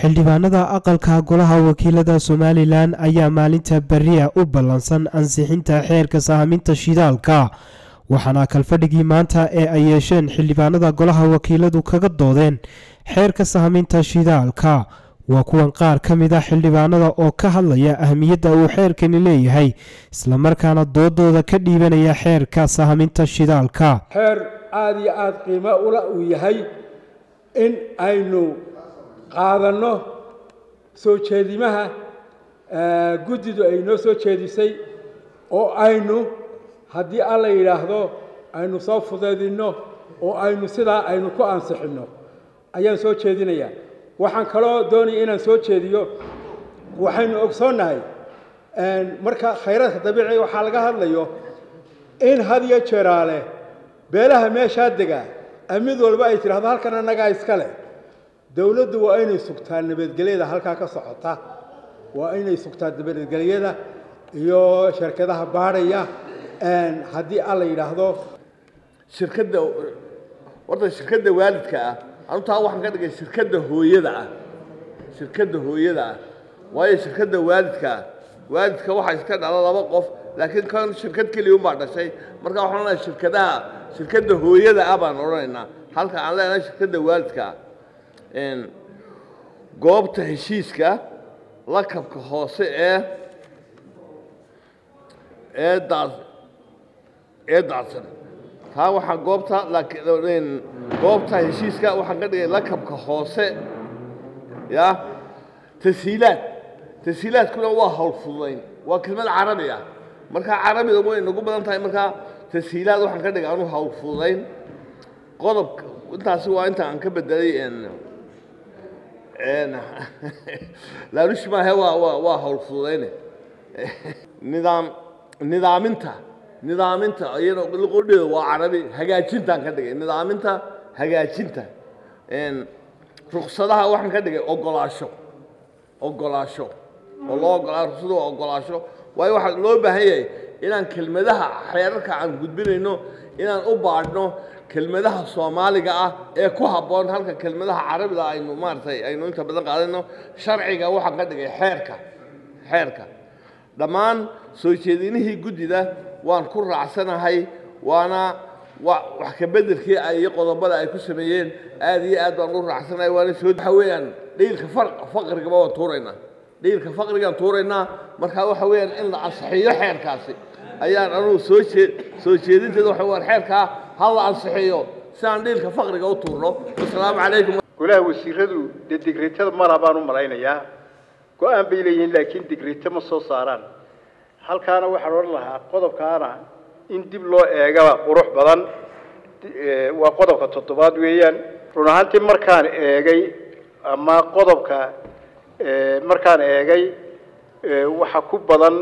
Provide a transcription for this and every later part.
xildhibaanada aqalka golaha wakiilada somalilan ayaa maalinta beriya u ballansan ansixinta xeerka sahaminta shidaalka waxaana kalfadhigii maanta ee ay yeesheen xildhibaanada golaha wakiiladu kaga doodeen xeerka sahaminta shidaalka waa kuwan qaar ka mid a xildhibaanada oo ka hadlaya ahmiyadda uu xeerkani leeyahay islamarkaana doodooda ka dhiibanaya xeerka sahaminta shidaalka xeer aada iyo aada qiimo ula uu yahay in aynu qaadanno soo jeedimaha guddidu ay noo soo jeedisay oo aynu haddii alla yidhaahdo aynu soo fudeydinno oo aynu sidaa aynu ku ansixinno ayaan soo jeedinayaa waxaan kaloo doonaya inaan soo jeediyo waxaynu ogsoonnahay marka khayraadka dabiiciga waxaa laga hadlayo in had iyo jeeraale beelaha meeshaa degaa mid walba ay tidhahdo halkan annagaa iska leh dowladdu waa inay sugtaa nabadgelyada halkaa ka socota waa inay sugtaa nabadgelyada iyo shirkadaha baadhaya haddii alla yidhaahdo shirkadda horta shirkadda waalidka ah anutaa waxaan ka dhigay shirkadda hooyada ah shirkadda hooyada ah waayo shirkadda waalidka ah waalidka waxaa iska dhala laba qof laakiin kan shirkad keliya unbaa dhashay marka waxaan odhanayaa shirkadaha shirkadda hooyada ah baan odhanaynaa halka aan leenahay shirkadda waalidka ah goobta heshiiska lakabka hoose ee ee daa ee daadsan taa waxaa goobta laakiin goobta heshiiska waxaan ka dhigay lakabka hoose ya tashiilaad tashiilaadkuna waa hawl fududayn waa kelmad carabi ah markaa carabida way nagu badan tahay markaa tashiilaad waxaan ka dhigay anu hawl fududayn qodobka intaasi waa inta aan ka bedelay laalushi maahe waa waa waa hawl fududayne nidaam nidaaminta nidaaminta iyana qodheeda waa carabi hagaajintaan ka dhigay nidaaminta hagaajinta ruksadaha waxaan ka dhigay ogolaasho ogolaasho oo loo ogolaa ruksada waa ogolaasho waayo waxaa loo baahan yahay inaan kelmadaha xeerarka aan gudbinayno inaan u baadhno kelmadaha soomaaliga ah ee ku habboon halka kelmadaha carabida aynu maaragtay aynu inta badan qaadayno sharciga waxaan ka dhigay xeerka xeerka dhammaan soo jeedinihii guddida waan ku raacsanahay waana wax ka bedelkii ay qodobada ay ku sameeyeen aad iyo aad baan u raacsanahay waana soo waxa weeyaan dhiilka faqrigaba waan tuuraynaa dhiilka faqrigaan tuuraynaa markaa waxa weeyaan in la ansixiyo xeerkaasi ayaan anugu soo jee soo jeedinteeda waxa waan xeerkaa ha la ansixiyo si aan dhiilka faqriga u tuurno wasalaamu calaykum golaha wasiiradu dee digriitada mala baan u malaynayaa go-aan bay leeyihiin laakiin digriito ma soo saaraan halkaana waxaan odhan lahaa qodobkaana in dib loo eegaba qurux badan waa qodobka toddobaad weeyaan run ahaantii markaan eegay ama qodobka markaan eegay waxa ku badan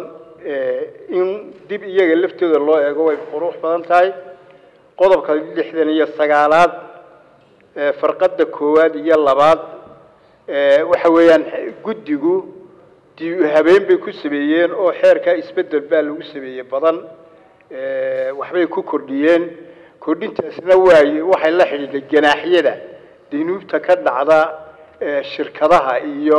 in dib iyaga laftooda loo eego way qurux badan tahay qodobka lixdan iyo sagaalaad farqadda koowaad iyo labaad waxa weeyaan guddigu habeen bay ku sameeyeen oo xeerkaa isbedel baa lagu sameeyey badan waxbay ku kordhiyeen kordhintaasna waay waxay la xidhiidhay ganaaxyada danuubta ka dhacda shirkadaha iyo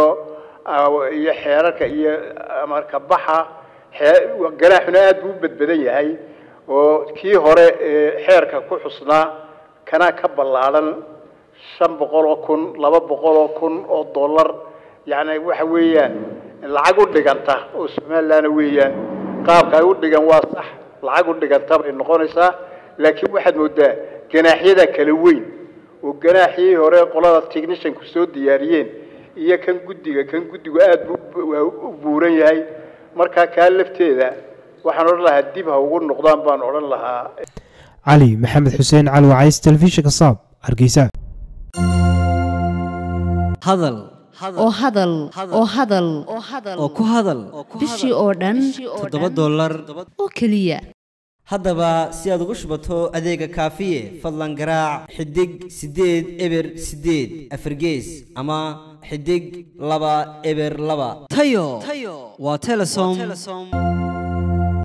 iyo xeerarka iyo marka baxa ganaaxuna aad buu u badbadan yahay oo kii hore xeerka ku xusnaa kanaa ka ballaadhan shan boqol oo kun laba boqol oo kun oo dollar yacni waxa weeyaan lacag u dhiganta oo somalilandna weeyaan qaabka ay u dhigan waa sax lacag u dhiganta bay noqonaysaa laakiin waxaad moodaa ganaaxyada kala weyn oo ganaaxyii hore qolada technicianku soo diyaariyeen iyo kan guddiga kan guddigu aad buu u buuran yahay markaa kaa lafteeda waxaan odhan lahaa dib ha ugu noqdaan baan odhan lahaa cali maxamed xuseen cali wacays telefishinka saab hargeysa hadal oo hadal oo hadal oo ku hadal bishii oo dhan toddoba dollar oo keliya haddaba si aad ugu shubato adeega kaafiye fadlan garaac xidig siddeed eber siddeed afargees ama xidig laba eber laba tayo waa telesom